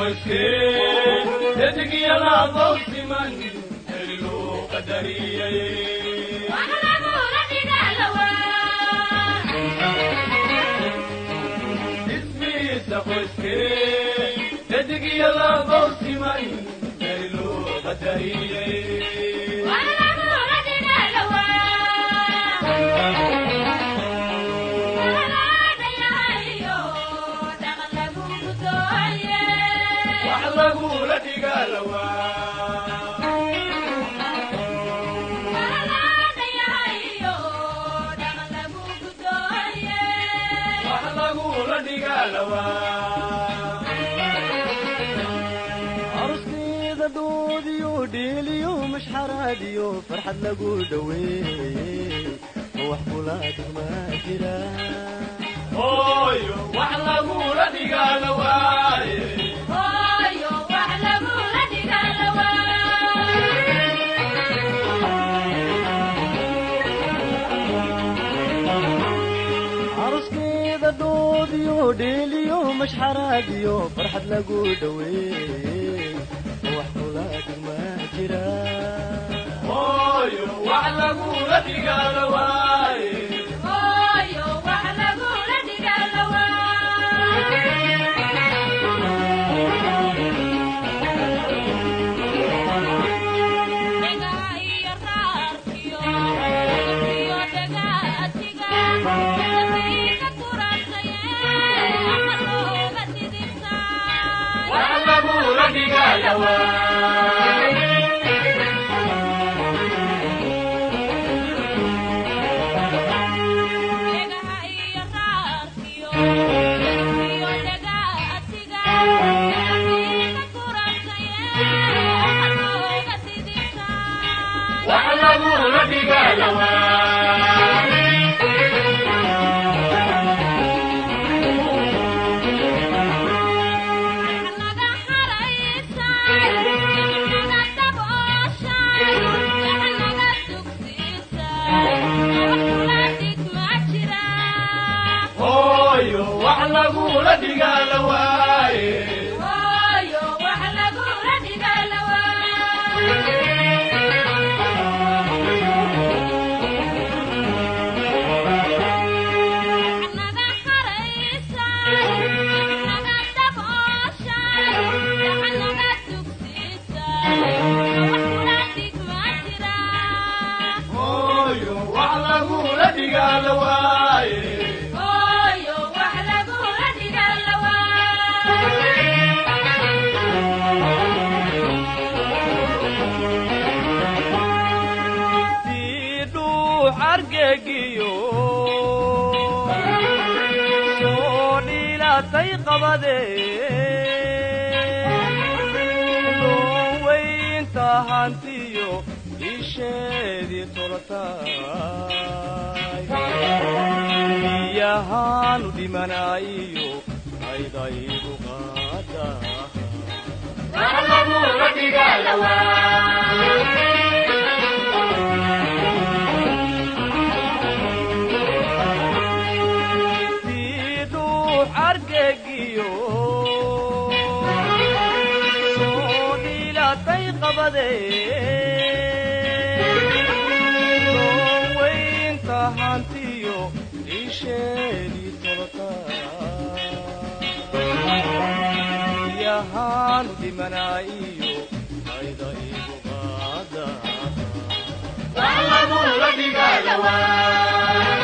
qoyskee dedegiyaladoo siman heri loo qadariyay ismiisa qoyskee dedegiyaladoo siman heri loo qadariyay wax lagula dhigaalawaa wax lagula dhigaalawaa aruskeeda dhoodiyo dheeliyo mashxaraadiyo farxad lagu dhoweeyey ma wax kula dhigmaa jira hooyo wax lagula dhigaalawaaye aruskeeda dhoodiyo dheeliyo mashxaraadiyo farxad lagu dhoweeyey ma wax kula dhigmaa jira hooyo wax lagula dhigaalawaaye wax lagula dhigaalawaa wax lagula dhigaalawaa hooyo wax lagula dhigaalawaaye hooyo wax lagula dhigaalawaaye tii dhuux argegiyo soo dhiilatay qabadee looweynta hantiyo isheedii tolataay biyahaanu dhimanaayo aydaygu qaada wax lagula dhigaalawaa tii dhuux argegiyo soo dhiilatay qabadee looweynta hantiyo isheedii tolatayahaanu dhimanaayo ayda igu qaada wax lagula dhigaalawaa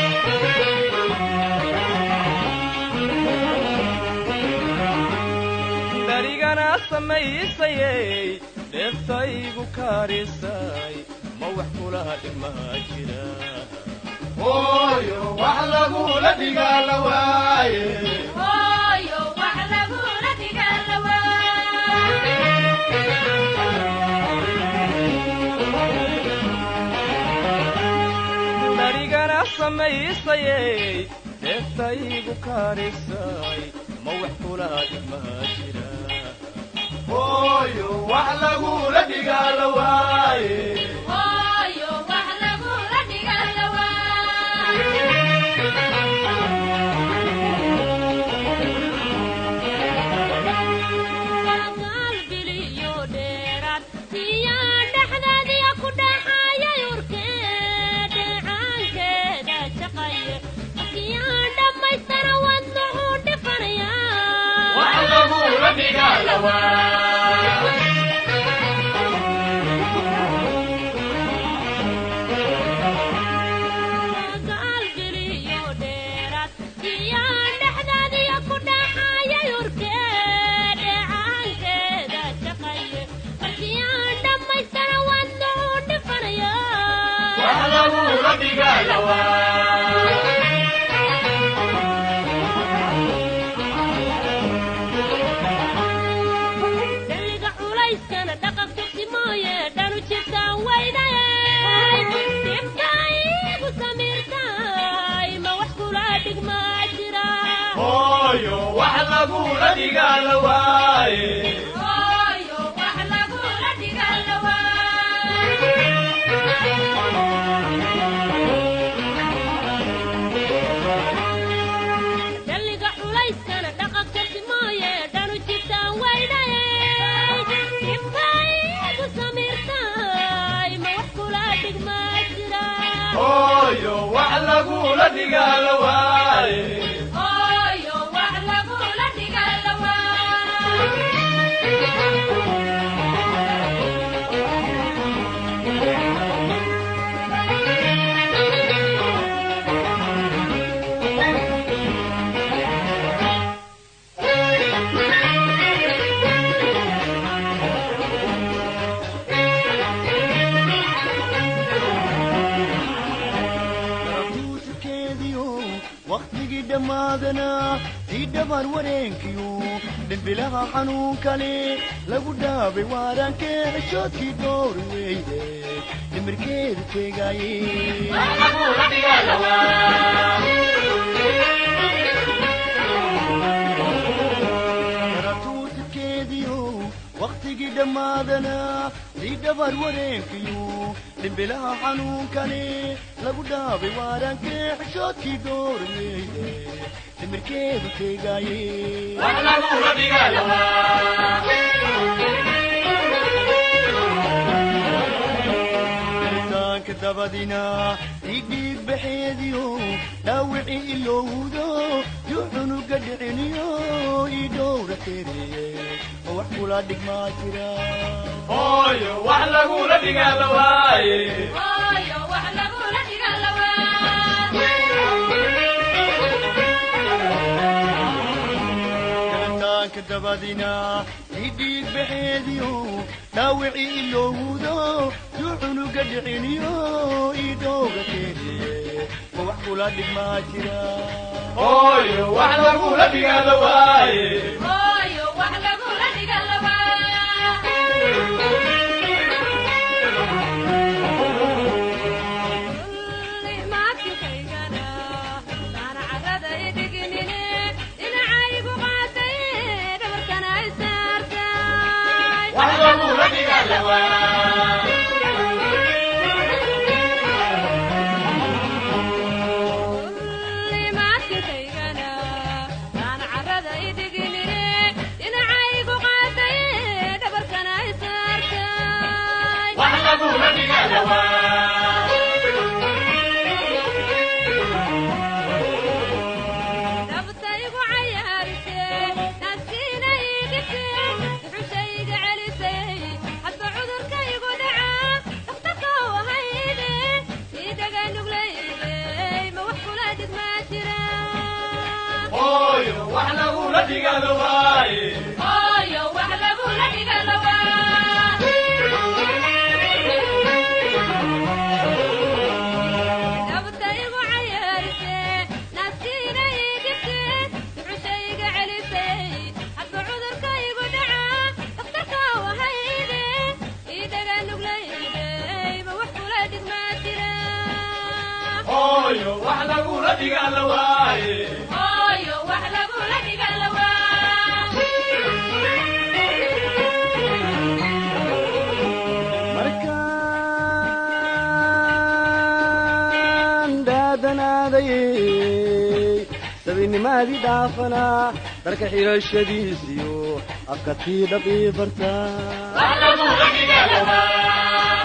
darigana samaysayey dheeftaygu karisay ma wax kula dhigmaa jira hooyo wax lagula dhigaalawaaye darigana samaysayey dheeftaygu karisay ma wax kula dhigmaa jira hooyo wax lagula dhigaalawaaye lawaa wax lagula dhigaa lawaa hooyo wax lagula dhigaa lawaaye hooyo wax lagula dhigaa lawaaye tuusukeediyo wakhtigii dhammaadana sii dhabar wareenkiyo dhimbilaha xanuun kale lagu dhaabay waarankee xishoodkii dhowri weyde dhimirkeedu teegaaye wax lagula dhigaa lawaa tuusukeediyo wakhtigii dhammaadana sii dhabar wareenkiyo dhimbilaha xanuun kale lagu dhaabay waarankee xishoodkii dhowri weyde dhimirkeedu teegaaye wax lagula dhigaa lawaa taanka dabadina ii dhiig baxeediyo dhaawicii ilowdo yu cunuga dhiciniyo ii dhowra teeriye oo wax kula dhigmaa jira hooyo wax lagula dhigaa lawaaye taanka dabadina ii dhiig baxeediyo dhaawicii ilowdo yu cunuga dhiciniyo ii dhowra teeriye oo wax kula dhigmaa jira hooyo wax lagula dhigaa lawaaye wax lagula dhigaa lawaa wax lagula dhigaa lawaa hooyo wax lagula dhigaa lawaaye hooyo wax lagula dhigaa lawaaye markaan dhaadanaaday sabinimaadii dhaafanaa dharka xidhashadiisiyo afka tii dhaqii bartaa wax lagula dhigaa lawaa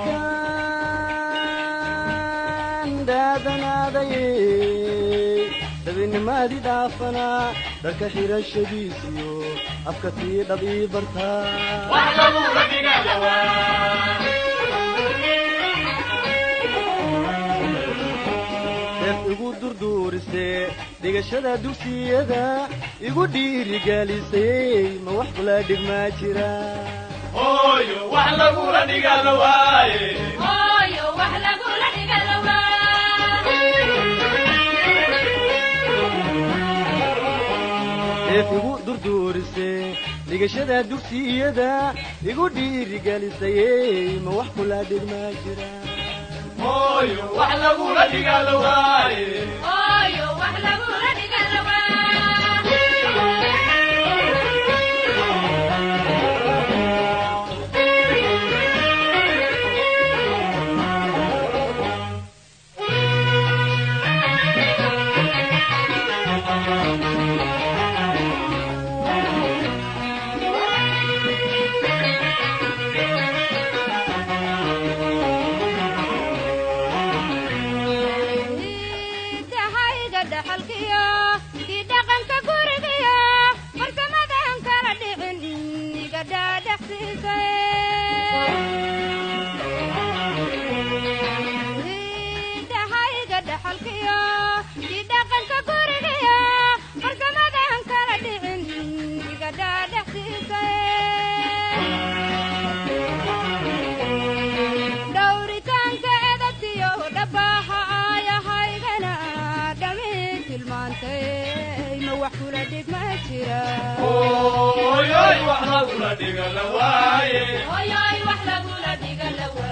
markaan dhaadanaaday dabinimaadii dhaafanaa dharka xidhashadiisiyo afka tii dhab ii bartaa wax lagula dhigadawaa deef igu durduurisee dhigashada dugsiyada igu dhiirigelisay ma wax kula dhigmaa jira hooyo wax lagula dhigadawaaye hooyo wax lagula dhigadawaa deef igu durduurisee dhigashada dugsiyada igu dhiirigelisay ma wax kula dhigmaa jira hooyo wax lagula dhigadawaaye hooyo wax lagula dhigadawaa dahayga dhaxalkiyo kii dhaqanka gurigiyo farsamadan kala dhicin iga dhaadhaxsiisay dahayga dhaxalkiyo kii dhaqanka gurigiyo farsamadan kala dhicin iga dhaadhaxsiisay dhowritaanka edabtiyo dhabaha aayahaygana dhami tilmaantay ma wax kula dhig ma jira hooyoy wax lagula dhigadawaaye hoyoy wax lagula dhiga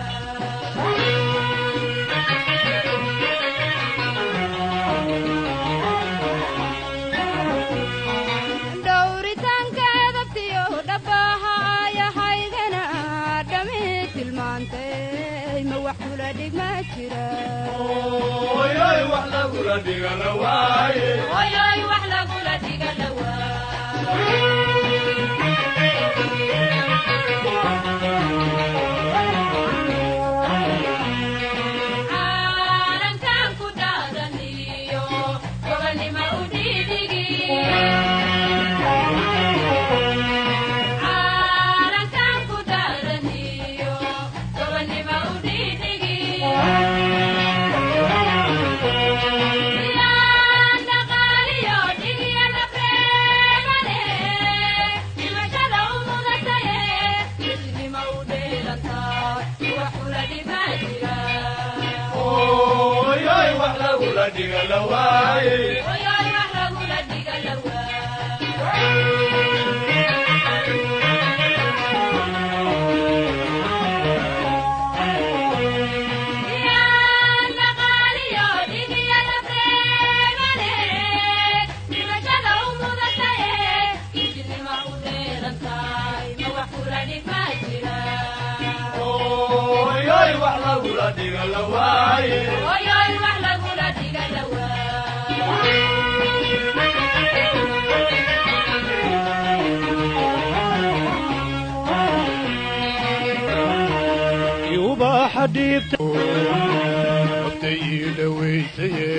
dhowritaanka edabtiyo dhabaha aayahaygana dhami tilmaantay ma wax kula dhig ma jira hooyoy wax lagula dhigadawaaye hoyoy wax lagula dhiga caalankan ku dhaadaniyo gobanima u dhiidhigi caalankan ku dhaadaniyo gobanima u dhiidhigi yaan dhaqaaliyo dhigyada preemale dhimashada u mudataye midnima u dheelantaa wax kula dhimaa jira hooyoy wax lagula dhigadawaaye hoyoy wax lagula dhiga lawaa yaan dhaqaaliyo dhigyada preemale dhimashada u mudataye midnima u dheelantaay ma wax kula dhigmaa jira hooyoy wax lagula dhigadawaaye hoyoy wax lagula dhiga lawaa ubaaxa dhiibta waqta ii dhawaysaye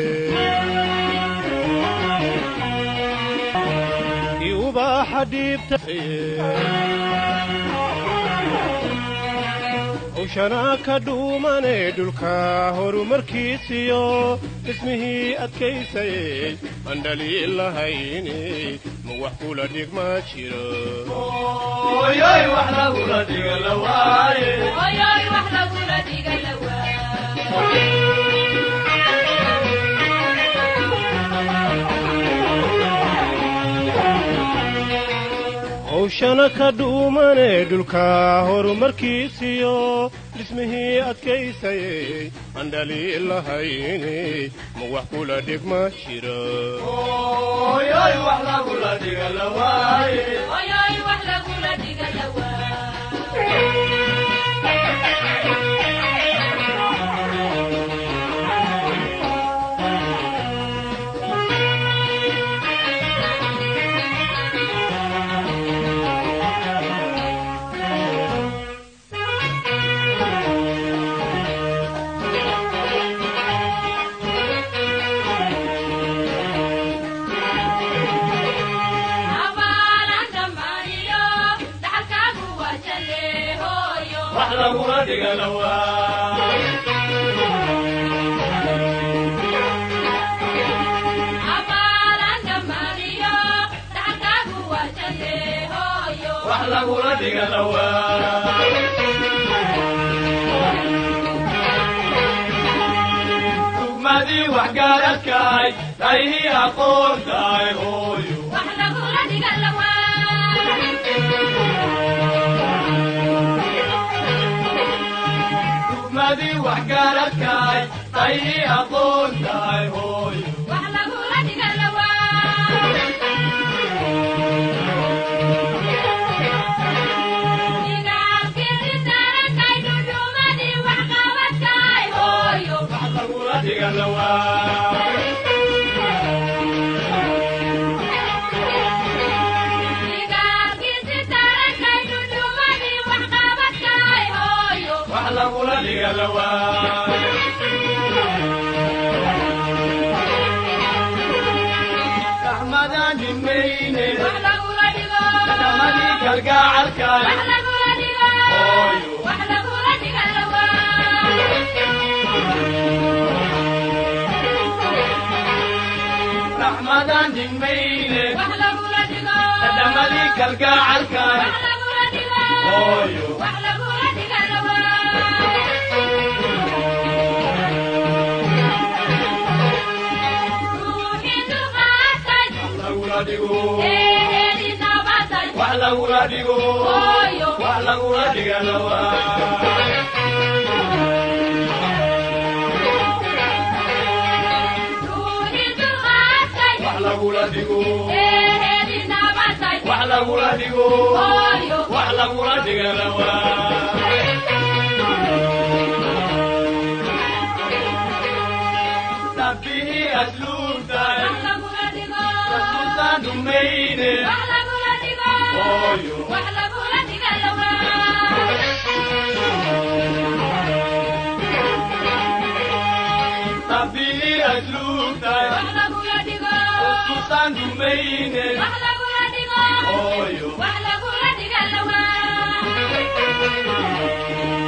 ubaaxa dhiibta hawshanaa ka dhuumane dhulka horumarkiisiyo dhismihii adkaysayey aan dhaliil lahayni ma wax kula dhigma jiro hooyoy wax lagula dhigadawaaye hoyoy wax lagula dhiga lawaa hawshana ka dhuumane dhulka horumarkiisiyo dhismihii adkaysayey aan dhaliil lahayni ma wax kula dhigma jiro hooyoy wax lagula dhigadawaaye hoyoy wax lagula dhiga lawaa dhigalawa wax lagula dhigalawa tugmadii waxgaaradkaay taihii aqoontaay hooyo tugmadii waxgaaradkaay taihii aqoontaay hooyo wax lagula dhigalawa wax lagula dhigalawa raxmadaan dhimayne kadamadii kalgacalkaay hooyo raxmadaan dhimayne kadamadii kalgacalkaay hooyo wax lagula dhigo wax lagula dhigo wax lagula dhigalawa wax lagula dhigo wax lagula dhigo wax lagula dhigalawa nabbihii asluubtaay rasuultaan dumayne hooyo nabbihii asluubtaay rasuultaan dumayne hooyo Wax lagula dhiga lawaa